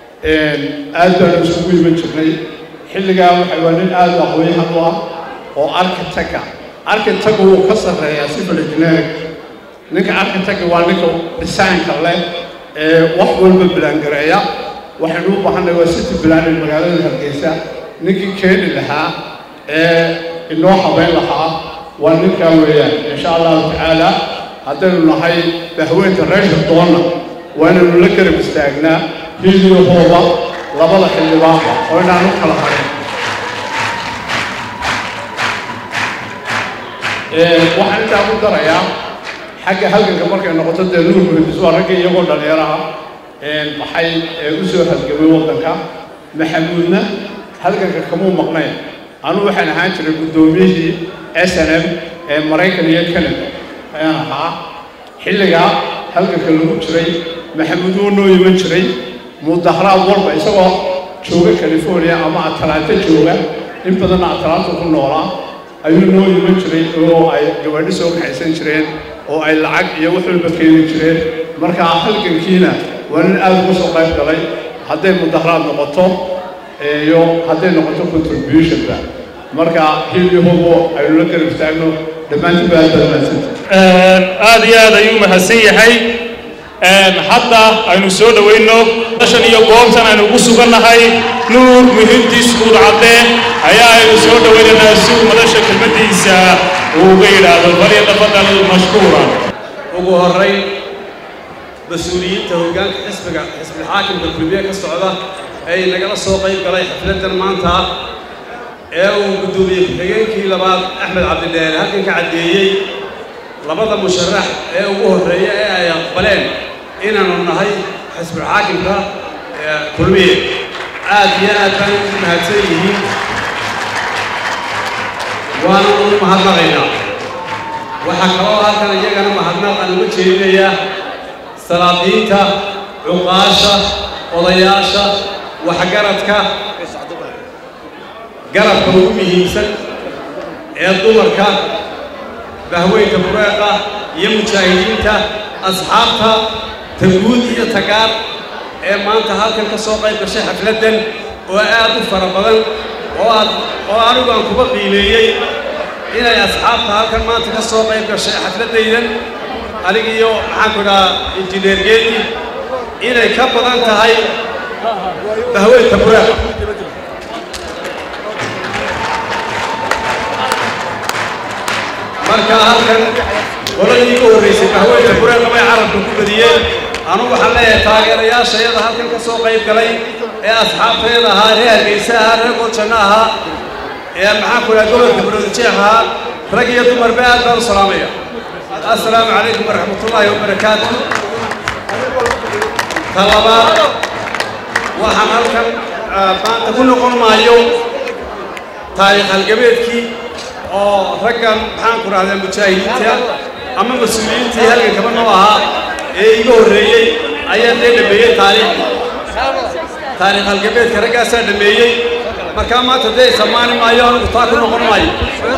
aad baanu isugu iman jirnay xilligaa waxa waa nin aad u aqoonyahan u ah oo architecta architecta wuu ka sarreeyaa civil engineering ninka architecta waa ninka designka leh ee wax walba bilaangareeya waxaynu u baahanay waa city planning magaalada hargeysa ninkii keeni lahaa ee inoo habeyn lahaa waa ninkaa weeyaan insha allahu tacaala haddaynu nahay bahweynta reesha doonna waa inaynu la garab istaagnaa hidiyahooda labada xildhibaanba oo inaan u kala harin waxaan intaa ku darayaa xagga halganka markay noqoto dee nuur muhidis waa ragga iyagoo dhallinyaraha maxay u soo halgamay waddanka maxamuudna halganka kamuu maqnayn anugu waxaan ahaan jiray guddoomiyihii s n m ee maraykan iyo canada ayaan ahaa xilligaa halganka lagu jiray maxamuud wuu noo iman jiray mudaharaad walba isagoo jooga california ama atalanta jooga in badanna atalanta ku noolaa ayuu noo iman jiray oo ay gabadhi soo kaxaysan jireen oo ay lacag iyo wax walba keeni jireen markaa halgankiina waa nin aad uga soo qayb galay hadday mudaharaad noqoto iyo hadday noqoto contributionba marka hilyahobo aynu la garab istaagno dhammaantiin ba aad baad mahadsanta aad iyo aad ayuu mahadsan yahay hadda aynu soo dhowayno dashan iyo goobtan aynu ugu sugannahay nuur muhimdiis guud cadde ayaa aynu soo dhowaynaynaa si uu madasha kelmaddiisa uu uga yidhaahdo falyatafadal mashkuuran ugu horrayn mas-uuliyiinta hoggaanka xisbiga xisbilxaakimka kulmiye ka socda ee nagala soo qayb galay xafladdan maanta ee uu guddoomiye ku-xigeenkii labaad axmed cabdidheere halkan ka caddeeyey labada musharax ee ugu horreeya ee ay aqbaleen inaanu nahay xisbulxaakimka kulmiye aad iyo aad baan ugu mahadsan yihiin waana ugu mahadnaqaynaa waxaa kaloo halkan iyagana mahadnaq aan uga jeedinayaa salaadiinta cuqaasha odayaasha waxgaradka garabka ugu muhiimsan ee dumarka bahweynka bureeqa iyo mujaahidiinta asxaabta taguud iyo tagaar ee maanta halkan ka soo qayb gashay xafladdan oo aad u fara badan oo aad oo anigu aan kuba qiimeeyey inay asxaabta halkan maanta ka soo qayb gashay xafladdaydan anigiiyo maxaanku idhahaa injineer geedi inay ka badan tahay bahweynka bureeqa marka halkan qoladii igu horraysay bahweynka bureeqa bay carabka ku badiyeen anugu waxaan leeyahay taageerayaashayada halkan ka soo qayb galay ee asxaabtayada ahaa reer hargeysa ahaa reer goljanno ahaa ee maxaanku idhaha gobolka baroodijeex ahaa rag iyo dumarba aad baan u salaamaya assalaamu calaykum waraxmatullaahi wabarakaatu ta labaad waxaan halkan maanta ku noqon maayo taariikh halgabeedkii oo raggan maxaanku dhahdaa mujaahidiinta ama mas-uuliyiintii halgan kaba noo ahaa ee iga horreeyey ayaa dee dhameeyey taariikh taariikh halgabeedka raggaasaa dhameeyey markaa maanta dee samaani maayo anigu taa ku noqon maayo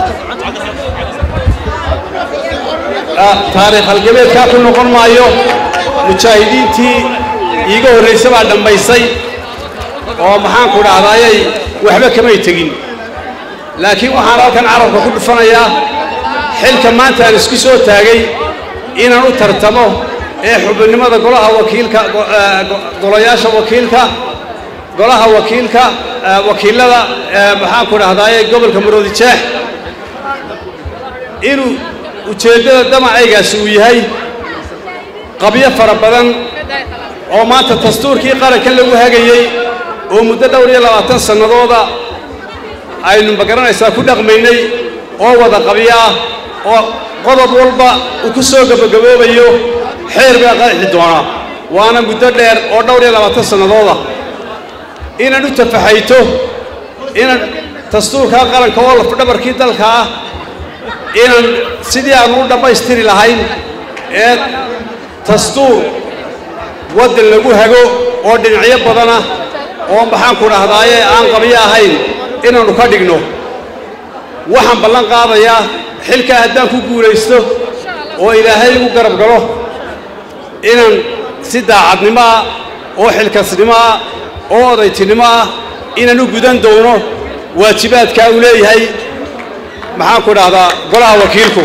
taariikh halgabeedkaa ku noqon maayo mujaahidiintii iiga horraysa baa dhammaysay oo maxaanku dhahdaayay waxba kamay tegin laakiin waxaan halkan carabka ku dhufanayaa xilka maanta aan isku soo taagay inaan u tartamo ee xubinimada golaha wakiilka golayaasha wakiilka golaha wakiilka wakiilada maxaanku dhahdaayay gobolka maroodijeex inuu ujeeddada damacaygaasi uu yahay qabyo fara badan oo maanta dastuurkii qaranka lagu hagayey oo muddo dhowr iyo labaatan sannadooda aynu magaranaysaa ku dhaqmaynay oo wada qabyo ah oo qodob walba uu ku soo gabagaboobayo xeer baa qanxi doonaa waana muddo dheer oo dhowr iyo labaatan sannadooda inaan u tafaxayto inaan dastuurkaa qaranka oo lafdhabarkii dalka ah inaan sidii aanu u dhammaystiri lahayn ee dastuur waddan lagu hago oo dhinacyo badana oo maxaanku dhahdaaye aan qabyo ahayn inaannu ka dhigno waxaan ballan qaadayaa xilkaa haddaan ku guulaysto oo ilaahay igu garab galo inaan si daacadnimo ah oo xilkasnimo ah oo odaytinimo ah inaan u gudan doono waajibaadkaa uu leeyahay maxaanku dhahdaa golaha wakiilku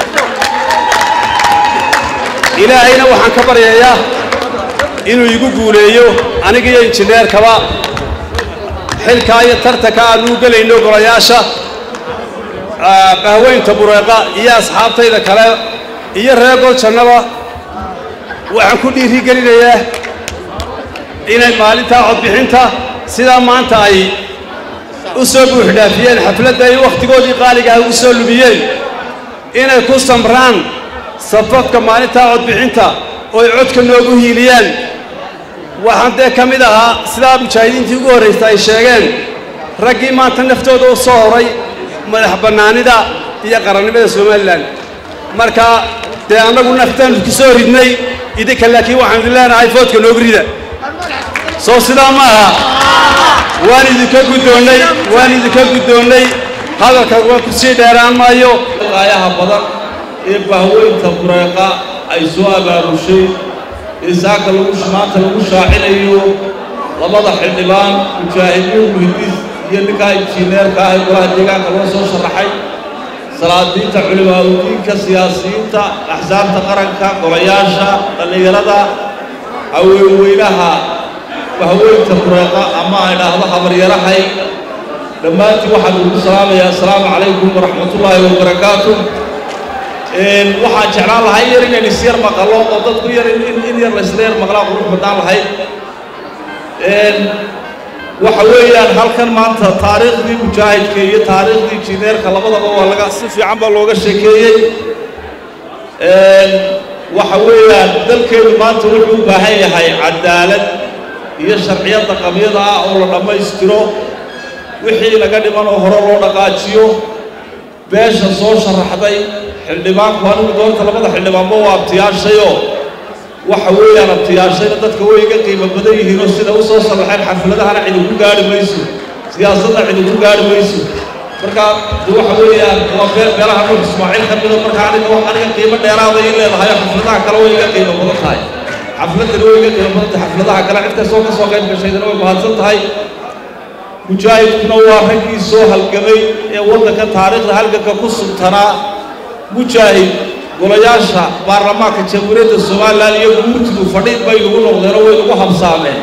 ilaahayna waxaan ka baryayaa inuu igu guuleeyo aniga iyo injineerkaba xilkaa iyo tartanka aanuu gelayno golayaasha bahweynta bureeqa iyo asxaabtayda kale iyo reer goljannaba waxaan ku dhiirigelinayaa inay maalintaa codbixinta sidaa maanta ay u soo buuxdhaafiyeen xafladda ay wakhtigoodii qaaligaha ugu soo lumiyeen inay ku samraan safafka maalintaa codbixinta oo ay codka noogu hiiliyaan waxaan dee ka mid ahaa sidaa mujaahidiintii ugu horraysa ay sheegeen raggii maanta naftooda u soo horay madax bannaanida iyo qarannimada somalilan marka dee annagu naftaannu ku soo ridnay idinka laakiin waxaan idin leenahay foodka noogu rida soo sidaa ma aha waan idinka guddoonnay waan idinka guddoonnay hadalka waan ku sii dheeraan maayo qaayaha badan ee bahweynta bureeqa ay soo abaabushay ee saaka lagu maanta lagu shaacinayo labada xildhibaan mujaahidiin muhidis iyo ninkaa injineerka ah ee golaha deegaanka loo soo sharaxay salaadiinta culimaadudiinka siyaasiyiinta axsaabta qaranka golayaasha dhallinyarada haweenweynaha bahweynta bureeqa ama ay dhahdo habaryarahay dhammaantiin waxaan ugu salaamayaa assalaamu calaykum waraxmatullaahi wabarakaatu waxaan jeclaan lahay yar inayn isyar maqalo oo dadku yar in yar laysla yar maqlaa qurux badnaan lahayd waxa weeyaan halkan maanta taariikhdii mujaahidka iyo taariikhdii injineerka labadaba waa laga si fiican baa looga sheekeeyey waxa weeyaan dalkeenu maanta wuxuu u baahan yahay cadaalad iyo sharciyadda qabyada ah oo la dhammaystiro wixii laga dhiman oo hore loo dhaqaajiyo beesha soo sharaxday xildhibaanku anigu doonta labada xildhibaanba waa abtiyaashayoo waxa weeyaan abtiyaashayna dadka way iga qiimo badan yihiinoo sida u soo sharaxeen xafladahana cidi ku gaari mayso siyaasadda cidi ku gaari mayso marka de waxa weeyaan waa beel beelaha nuux ismaaciil ka mida marka aniga wax aniga qiimo dheeraada ii leedahay oo xafladaha kale way iga qiimo badan tahay xafladani way iga qiimo badan tahay xafladaha kale cid kastoo ka soo qayb gashaydana way mahadsan tahay mujaahidkuna waa raggii soo halgamay ee waddanka taariikhda halganka ku suntanaa mujaahid golayaasha baarlamaanka jamhuuriyadda somalilan iyo guurtidu fadhiid bay nagu noqdeen oo way nagu habsaameen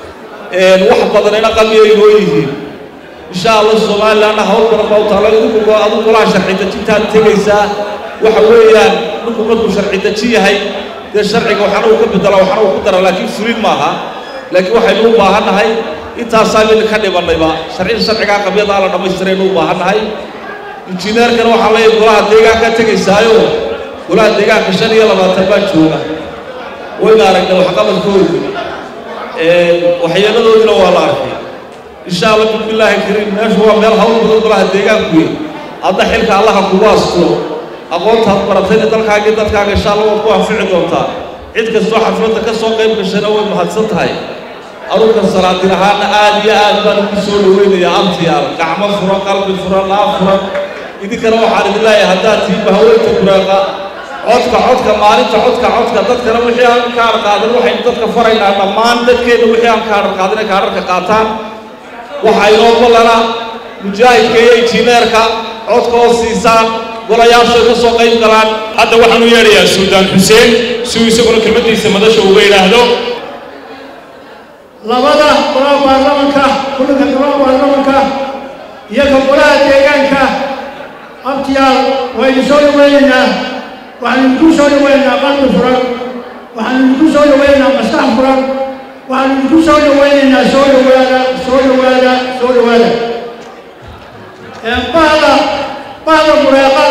wax badanina qalmiyay noo yihiin insha allah somalilanna hawl badan baa u taalo idinku adu golaha sharci dejintaad tegaysaa waxa weeyaan ninku markuu sharci deji yahay dee sharciga waxaana uu ka bedela waxaana uu ku dara laakiin fulin maaha laakiin waxaynu u baahannahay intaasaa midna ka dhimannayba sharcida sharcigaa qabyadaa la dhammaystiraynu u baahannahay injineerkana waxaa leeyahay golaha deegaanka tegaysaayo golaha deegaanka shan iyo labaatan baa jooga wayna aragnay waxqabadkoodu waxyeeladoodina waa la arkay insha allah bismillaahi kariim meeshu waa meel hawl badan golaha deegaanku wey hadda xilka allaha kugu asturo aqoontaad baratayna dalkaaga iyo dadkaaga insha allah waad ku anfici doontaa cid kastoo xafladda ka soo qayb gashayna way mahadsan tahay aruurka salaatin ahaana aad iyo aad baan ugu soo dhaweynayaa abtiyaal gacmo furan qalbi furan laab furan idinkana waxaan idin leeyahay haddaad tihiin bahaweenka buraaqa codka codka maalinta codka codka dadkana wixii aan kaadhar qaadan waxaynu dadka faraynaa dhammaan dadkeenna wixii aan kaadhar qaadan ay kaadharka qaataan waxaa inoo ballana mujaahidka iyo injineerka codka oo siisaan golayaashu ay ka soo qayb galaan hadda waxaan u yeedhayaa suldaan xuseen si uu isaguna kelmaddiisa madasha uga yidhaahdo labada golaha baarlamanka kulanka golaha baarlamanka iyo ka golaha deegaanka abtiyaal waynu soo dhaweynaynaa waxaanu idinku soo dhaweynaynaa qalbi furan waxaanu idinku soo dhaweynaynaa maskax furan waxaanu idinku soo dhaweynaynaa soo dhawaada soo dhawaada soo dhawaada bahda bahda bureeqa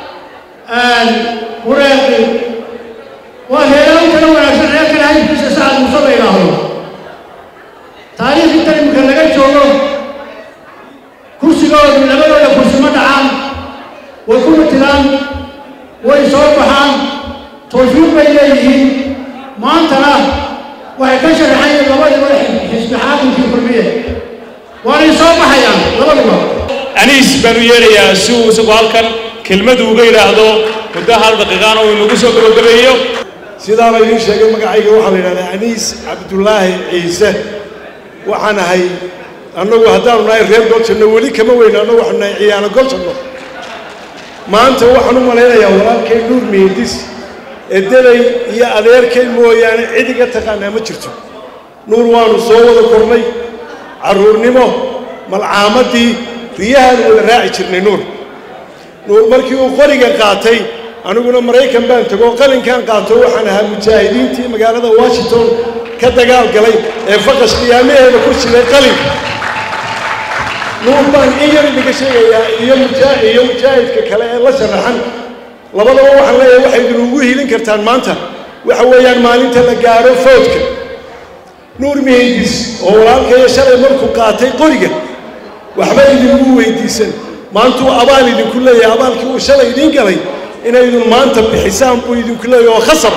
bureeqi waa heelaan kala wanaagsan reerkana hayibkiisa sacad muuse la yidhaahdo taariikh inta imika laga joogo kursigoodu labadooda kursi ma dhacaan way ku matilaan way soo baxaan tawfiiq bay leeyihiin maantana waxay ka sharaxayeen labadiba xisbi xaakimkii kulmiye waanay soo baxayaan labaduba aniis baan u yeedhayaa si uu isagu halkan kelmadu uga yidhaahdo muddo hal daqiiqaana uu inagu soo gabagabeeyo sidaana idiin sheegay magacayga waxaa la yidhahdaa aniis cabdullaahi ciise waxaan ahay annagu haddaanu nahay reer goljanno weli kama weyno annagu waxaanu nahay ciyaano goljanno maanta waxaan u malaynayaa walaalkay nuur miindis edaday iyo adeerkay mooyaane cid iga taqaanaa ma jirto nuur waanu soo wada kornay carruurnimo malcaamadii riyahaanu wada raaci jirnay nuur nuur markii uu qoriga qaatay aniguna maraykan baan tego qalinkan qaato waxaan ahaa mujaahidiintii magaalada washington ka dagaal galay ee faqash qiyaamaheeda ku jiray qalinka nuur baan in yar idinka sheegayaa iyo mujaa iyo mujaahidka kale ee la sharaxan labadaba waxaan leeyahay waxay idin ugu hilin kartaan maanta waxa weeyaan maalinta la gaadho foodka nuur mihindis oo walaalkaya shalay markuu qaatay qoriga waxba idingu weydiisan maantuu abaal idinku leeyahay abaalkii uu shalay idiin galay inaydun maanta bixisaan buu idinku leeyahay oo khasab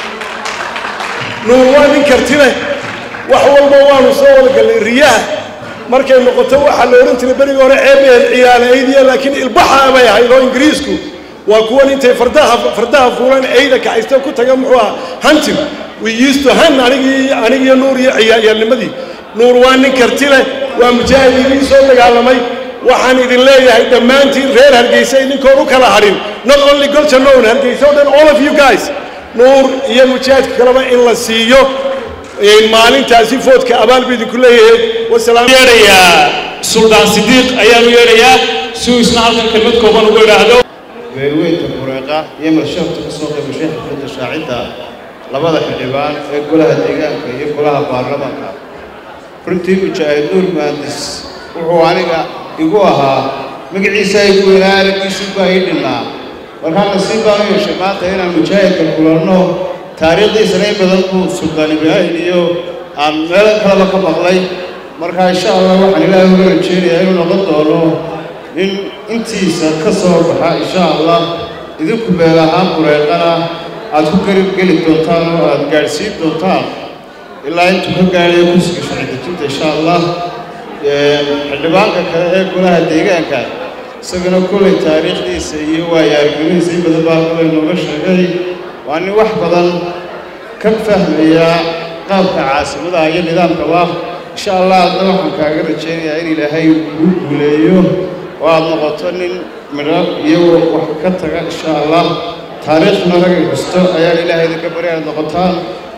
nuur waa nin karti leh wax walba waanu soo wada gallay riyaha markay noqoto waxaa la odhan jiray berigii hore ceebeed ciyaala aydiya laakiin ilbaxa bay ahayd oo ingiriisku waa kuwan intay fardaha fardaha fuulan eyda kacaysta ku taga muxuu ah hunting we used to hunt anigii anigiyo nuur iyo ciyaalnimadii nuur waa nin karti leh waa mujaahid idiin soo dagaalamay waxaan idin leeyahay dhammaantiin reer hargeysa idinkoon u kala hadhin not only goljannown hargeysa o dhan all of you guys nuur iyo mujaahidka kaleba in la siiyo maalintaasi foodka abaal buu idinku leeyahay wasalaam yeedhayaa suldaan sidiiq ayaan u yeedhayaa si uu isna halkan kelmad kooban ugu idhaahdo beelweynta bureeqa iyo malshaafta ka soo qaybashay xafladda shaacidda labada xildhibaan ee golaha deegaanka iyo golaha baarlamaanka runtii mujaahid nuur muhandis wuxuu aniga igu ahaa magaciisa igu weynaa araggiisu baa ii dhinnaa markaa nasiib baan u yeeshay maanta inaan mujaahidka kulanno taariikhdiisana in badan buu suldaan ibraahim iyo aan meel kaleba ka maqlay markaa insha allah waxaan ilaahay uga rajeynayaa inuu noqon doono in intiisa ka soo baxa insha allah idinku meel ahaan bureeqana aad ku garib geli doontaan oo aad gaadhsiin doontaan ilaa intuu ka gaadhayo kursiga sharci dejinta insha allah xildhibaanka kale ee golaha deegaanka isagana kollay taariikhdiisa iyo waayo aragnidiisa in badan baa kollay nooga sheegay waa nin wax badan ka fahmaya qaabka caasimadaha iyo nidaamkaba insha allah adna waxaan kaaga rajaynayaa in ilaahay kuu guuleeyo oo aad noqoto nin midho iyo wax ka taga insha allah taariikhduna ragay xusto ayaan ilaahay idinka bari aad noqotaan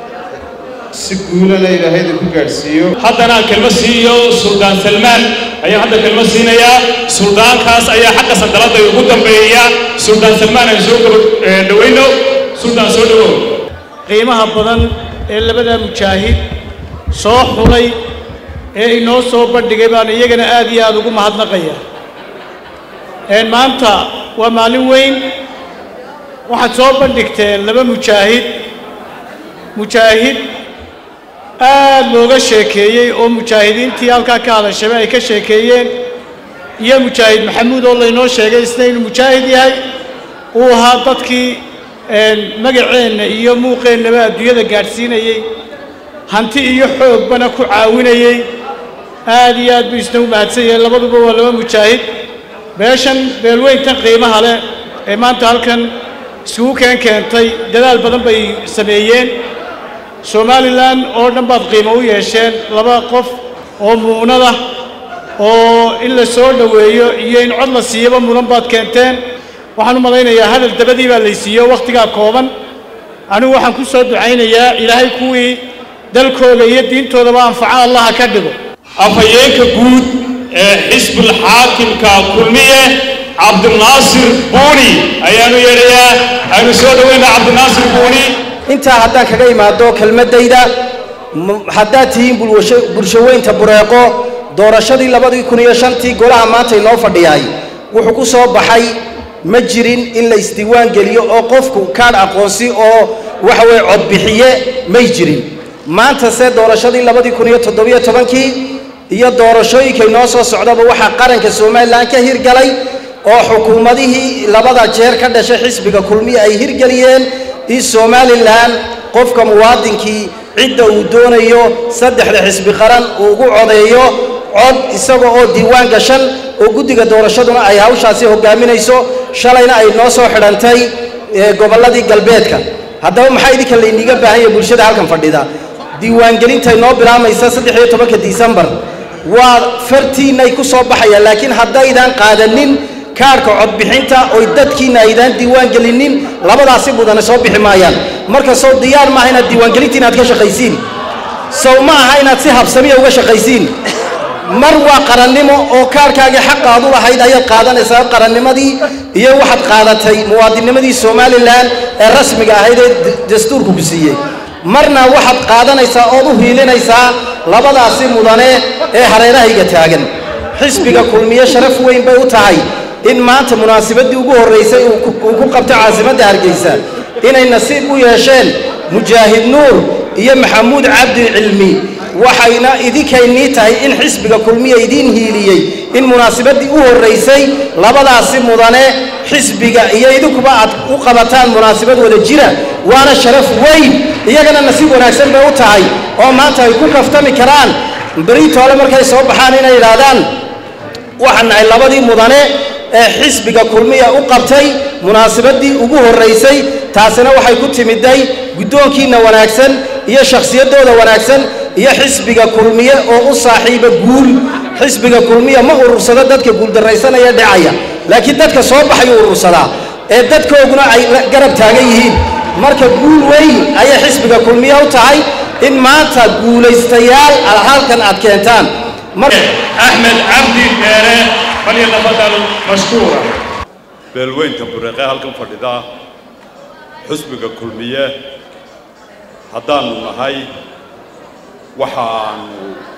si guulana ilaahay idinku gaadhsiiyo haddana aan kelmo siiyo suldaan salmaan ayaan hadda kelmo siinayaa suldaankaas ayaa xagga sandaladda ugu dambeeya suldaan salmaan aan soo dhawayno suldaan soo dhawow qiimaha badan ee labada mujaahid soo xulay ee inoo soo bandhigay baan iyagana aad iyo aad ugu mahadnaqaya een maanta waa maalin weyn waxaad soo bandhigteen laba mujaahid mujaahid aad looga sheekeeyey oo mujaahidiintii halkaa ka hadashaba ay ka sheekeeyeen iyo mujaahid maxamuud oo laynoo sheegay isna inuu mujaahid yahay uu ahaa dadkii magaceenna iyo muuqeennaba adduunyada gaadhsiinayey hanti iyo xoogbana ku caawinayey aad iyo aad buu isna u mahadsan yahay labaduba waa laba mujaahid beeshan beelweyntan qiimaha leh ee maanta halkan isugu keen keentay dadaal badan bay sameeyeen somalilan oo dhan baad qiimo u yeesheen laba qof oo mu'nada oo in la soo dhoweeyo iyo in cod la siiyaba mudan baad keenteen waxaan u malaynayaa hadal dabadii baa laysiiyo wakhtigaa kooban anigu waxaan ku soo ducaynayaa ilaahay kuwii dalkooda iyo diintoodaba anfaco allaha ka dhigo afhayeenka guud ee xisbul xaakimka kulmiye cabdinaasir buuni ayaanu yeedhayaa aynu soo dhoweyna cabdinaasir buuni intaa haddaan kaga imaado kelmaddayda m- haddaad tihiin bulwasho- bulshaweynta bureeqo doorashadii labadii kun iyo shantii golaha maanta inoo fadhiyaay wuxuu ku soo baxay ma jirin in la isdiiwaan geliyo oo qofku kaadh aqoonsi oo waxa weeye codbixiye may jirin maanta se doorashadii labadii kun iyo toddobiyo tobankii iyo doorashooyinka inoo soo socdaba waxaa qaranka somalilan ka hirgalay oo xukuumadihii labada jeer ka dhashay xisbiga kulmiye ay hirgeliyeen in somalilan qofka muwaadinkii cidda uu doonayo saddexda xisbi qaran uu ugu codeeyo cod isaga oo diiwaan gashan oo guddiga doorashaduna ay hawshaasi hogaaminayso shalayna ay noo soo xidhantay ee, gobolladii galbeedka haddaba maxaa idinka layniga baahan yahay bulshada halkan fadhida diiwaangelinta inoo bilaamaysa saddex iyo tobanka disembar waa fartiinay ku soo baxayaan laakiin haddaydan qaadanin kaadhka codbixinta oy dadkiina aydaan diiwaan gelinin labadaasi mudane soo bixi maayaan marka sow diyaar maaha inaad diiwaangelinta inaad ka shaqaysiin sow ma aha inaad si habsamiya uga shaqaysiin mar waa qarannimo oo kaarhkaagii xaqa aad u lahayd ayaad qaadanaysaa qarannimadii iyo waxaad qaadatay muwaadinimadii somalilan ee rasmiga ahayd ee d- dastuurku ku siiyey marna waxaad qaadanaysaa ood u hiilinaysaa labadaasi mudane ee hareerahayga taagan xisbiga kulmiye sharaf weyn bay u tahay in maanta munaasabadii ugu horreysay uu ku- uu ku qabto caasimadda hargeysa inay nasiib u yeesheen mujaahid nuur iyo maxamuud cabdi cilmi waxayna idinkaynii tahay in xisbiga kulmiya idiin hiiliyey in munaasabadii u horreysay labadaasi mudane xisbiga iyo idinkuba aad u qabataan munaasabad wada jira waana sharaf weyn iyagana nasiib wanaagsan bay u tahay oo maanta ay ku kaftami karaan beritoole markay soo baxaan inay yidhaahdaan waxaan nahay labadii mudane ee xisbiga kulmiya u qabtay munaasabadii ugu horreysay taasina waxay ku timiday guddoonkiinna wanaagsan iyo shakhsiyaddooda wanaagsan iyo xisbiga kulmiye oo u saaxiiba guul xisbiga kulmiya ma urursado dadka guuldarraysanaya dhacaya laakiin dadka soo baxayuu urursadaa ee dadkooguna ay la- garab taagan yihiin marka guul weyn ayay xisbiga kulmiye u tahay in maanta guulaystayaal aad halkan aad keentaan axmed cabdi dheere falyatafadal mashkuura beelweynta bureeqee halkan fadhida xusbiga kulmiye haddaannu nahay waxaannu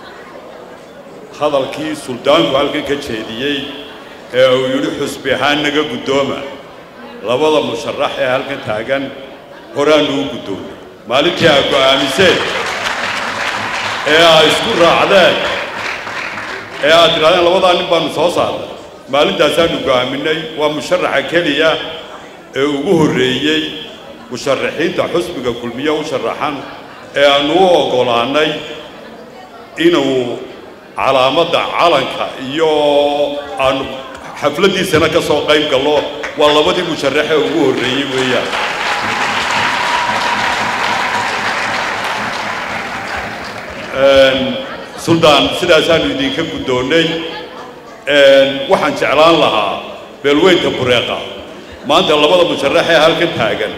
hadalkii suldaanku halkan ka jeediyey ee uu yidhi xusbi ahaan naga guddooma labada musharax ee halkan taagan horaanu u guddoonnay maalintii aa go'aamiseen ee aa isku raacdeen ee aad tidhahdeen labadaa nin baanu soo saarnay maalintaasaanu go'aaminay waa musharaxa keliya ee ugu horreeyey musharaxiinta xusbiga kulmiye u sharaxan ee aanu u oggolaannay inuu calaamadda calanka iyo aanu xafladdiisana ka soo qayb gallo waa labadii musharaxe ugu horreeyey weeyaan suldaan sidaasaanu idinka guddoonnay waxaan jeclaan lahaa beelweynta bureeqa maanta labada musharax ee halkan taagan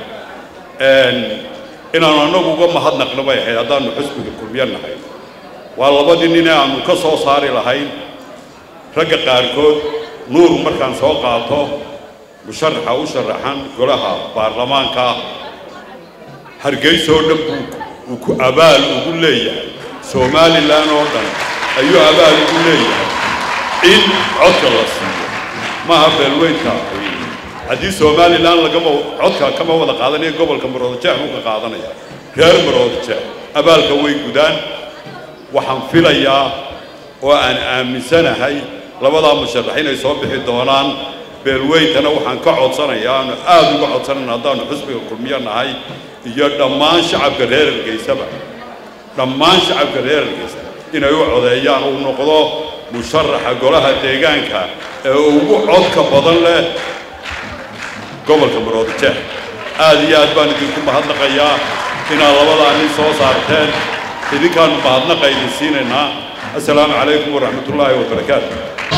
inaanu annagu uga mahadnaqno bay ahayd haddaannu xusbiga kulmiyo nahay waa labadii nin ee aannu ka soo saari lahayn ragga qaarkood nuur markaan soo qaato musharaxa u sharaxan golaha baarlamaanka hargeysoo dhan buu uu ku abaal ugu leeyahay somalilan oo dhan ayuu abaal ugu leeyahay in codka la siiyo maaha beelweynta haddii somalilan lagama codka kama wada qaadanaya gobolka maroodajeex buu ka qaadanaya reer maroodajeex abaalka way gudaan waxaan filayaa oo aan aaminsanahay labadaa musharax inay soo bixi doonaan beelweyntana waxaan ka codsanayaa aanu aada uga codsanayna haddaanu xusbiga kulmiyo nahay iyo dhammaan shacabka reer hargeysaba dhammaan shacabka reer hargeysa inay u codeeyaan uu noqdo musharaxa golaha deegaanka ee ugu codka badan leh gobolka maroodajeex aad iyo aad baan idinku mahadnaqayaa inaad labadaa nin soo saarteen idinkaanu mahadnaqa idin siinaynaa assalaamu calaykum waraxmat ullaahi wabarakaatu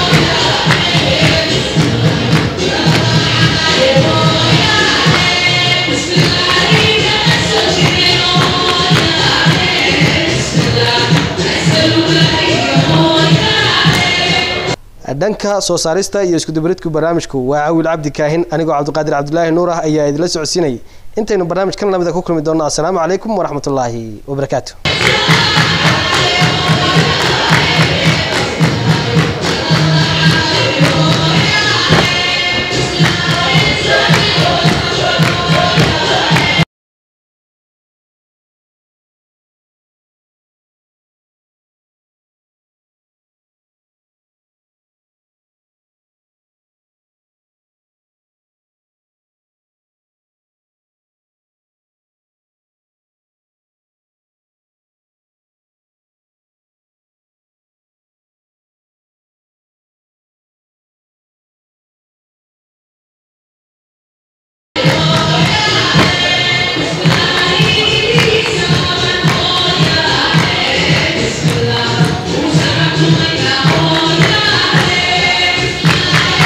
dhanka soo saarista iyo iskudubaridku barnaamijku waa cawil cabdi kaahin anigoo cabdiqaadir cabdulaahi nuur ah ayaa idinla socodsiinayay intaynu barnaamij kan lamida ku kulmi doonno assalaamu calaykum waraxmatullaahi wabarakaatu